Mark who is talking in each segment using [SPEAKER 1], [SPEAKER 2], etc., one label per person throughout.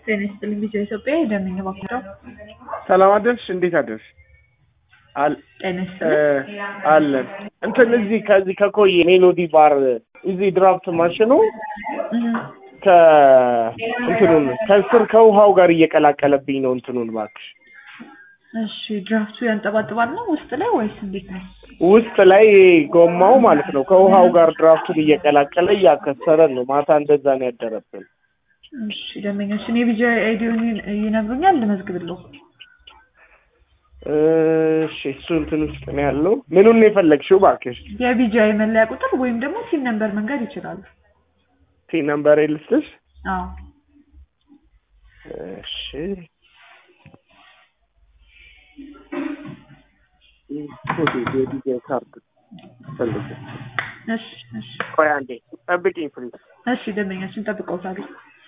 [SPEAKER 1] ጤና ይስጥልኝ ቪዲዮ ኢትዮጵያ የደንኝ ባክቸው
[SPEAKER 2] ሰላም አደርሽ? እንዴት አደርሽ? አል
[SPEAKER 1] ጤና ይስጥልኝ
[SPEAKER 2] አለን እንትን እዚህ ከዚህ ከኮዬ ሜሎዲ ባር እዚህ ድራፍት ማሽኑ ከእንትኑን ከስር ከውሃው ጋር እየቀላቀለብኝ ነው። እንትኑን እባክሽ
[SPEAKER 1] እሺ ድራፍቱ ያንጠባጥባል ነው ውስጥ ላይ ወይስ እንዴት ነው?
[SPEAKER 2] ውስጥ ላይ ጎማው ማለት ነው ከውሃው ጋር ድራፍቱን እየቀላቀለ እያከሰረን ነው። ማታ እንደዛ ነው ያደረብን።
[SPEAKER 1] እሺ ደንበኛችን የቪዲዮ አይዲውን ይነግሩኛል ልመዝግብልዎ።
[SPEAKER 2] እሺ እሱ እንትን ውስጥ ነው ያለው። ምኑን ነው የፈለግሽው እባክሽ?
[SPEAKER 1] የቪዲዮ መለያ ቁጥር ወይም ደግሞ ሲም ነምበር መንገድ ይችላሉ።
[SPEAKER 2] ቲ ነምበር ልስጥሽ?
[SPEAKER 1] አዎ
[SPEAKER 2] እሺ የዲጄ ካርድ ፈልግ።
[SPEAKER 1] እሺ እሺ
[SPEAKER 2] ቆይ አንዴ ጠብቂኝ ፕሊዝ።
[SPEAKER 1] እሺ ደንበኛችን ጠብቀውታል።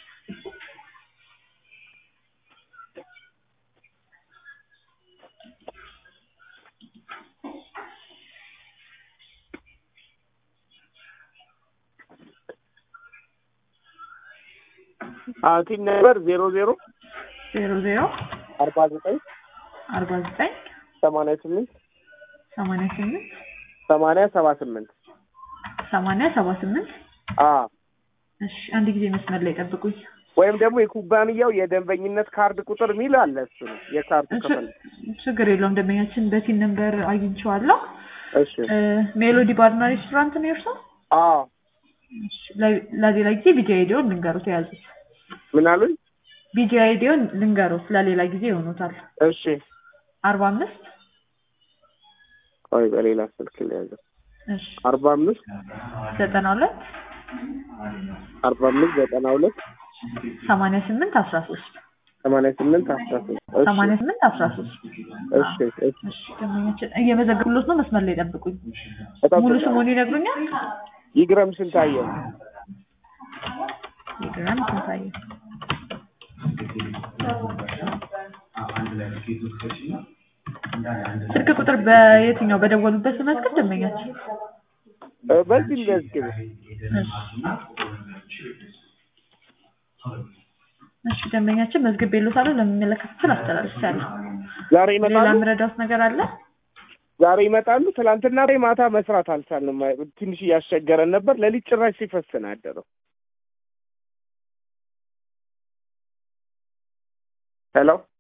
[SPEAKER 2] ቲ ነምበር ዜሮ ዜሮ
[SPEAKER 1] ዜሮ ዜሮ
[SPEAKER 2] አርባ ዘጠኝ
[SPEAKER 1] አርባ ዘጠኝ
[SPEAKER 2] ሰማንያ ስምንት
[SPEAKER 1] ሰማንያ ስምንት
[SPEAKER 2] ሰማንያ ሰባ ስምንት
[SPEAKER 1] ሰማንያ ሰባ ስምንት
[SPEAKER 2] አ
[SPEAKER 1] እሺ አንድ ጊዜ መስመር ላይ ጠብቁኝ።
[SPEAKER 2] ወይም ደግሞ የኩባንያው የደንበኝነት ካርድ ቁጥር ሚል አለ። እሱ ነው የካርዱ ክፍል።
[SPEAKER 1] ችግር የለውም ደንበኛችን በቲን ነምበር አግኝቼዋለሁ።
[SPEAKER 2] እሺ
[SPEAKER 1] ሜሎዲ ባርና ሬስቶራንት ነው የእርሶ?
[SPEAKER 2] አዎ
[SPEAKER 1] እሺ፣ ለ- ለሌላ ጊዜ ቪዲዮ አይዲዮን ልንገሩት የያዙት
[SPEAKER 2] ምን አሉኝ?
[SPEAKER 1] ቪዲዮ አይዲዮን ልንገሩት ለሌላ ጊዜ ይሆኑታል።
[SPEAKER 2] እሺ
[SPEAKER 1] አርባ አምስት
[SPEAKER 2] ቆይ በሌላ ስልክ ለያዘ
[SPEAKER 1] እሺ
[SPEAKER 2] አርባ አምስት
[SPEAKER 1] ዘጠና ሁለት
[SPEAKER 2] አርባ አምስት ዘጠና ሁለት
[SPEAKER 1] ሰማንያ ስምንት አስራ ሶስት
[SPEAKER 2] ሰማንያ ስምንት አስራ ሶስት
[SPEAKER 1] ሰማንያ ስምንት አስራ ሶስት
[SPEAKER 2] እሺ እሺ
[SPEAKER 1] እሺ ደንበኛችን እየመዘገብሎት ነው። መስመር ላይ ጠብቁኝ።
[SPEAKER 2] በጣም
[SPEAKER 1] ሙሉ
[SPEAKER 2] ጥሩ።
[SPEAKER 1] ስሙን ይነግሩኛል?
[SPEAKER 2] ይግረም ስንታየው
[SPEAKER 1] ይግረም ስንታየው። ስልክ ቁጥር በየትኛው በደወሉበት መዝገብ ደንበኛችን?
[SPEAKER 2] እ፣ በዚህ መዝግብ
[SPEAKER 1] እሺ ደንበኛችን መዝግብ የሎታለሁ ለሚመለከት ክፍል አስተላልፌያለሁ።
[SPEAKER 2] ዛሬ
[SPEAKER 1] ሌላ
[SPEAKER 2] ይመጣሉ
[SPEAKER 1] የምረዳውት ነገር አለ?
[SPEAKER 2] ዛሬ ይመጣሉ። ትናንትና ላይ ማታ መስራት አልቻልንም። ትንሽ እያስቸገረን ነበር። ሌሊት ጭራሽ ሲፈስ ነው ያደረው። ሄሎ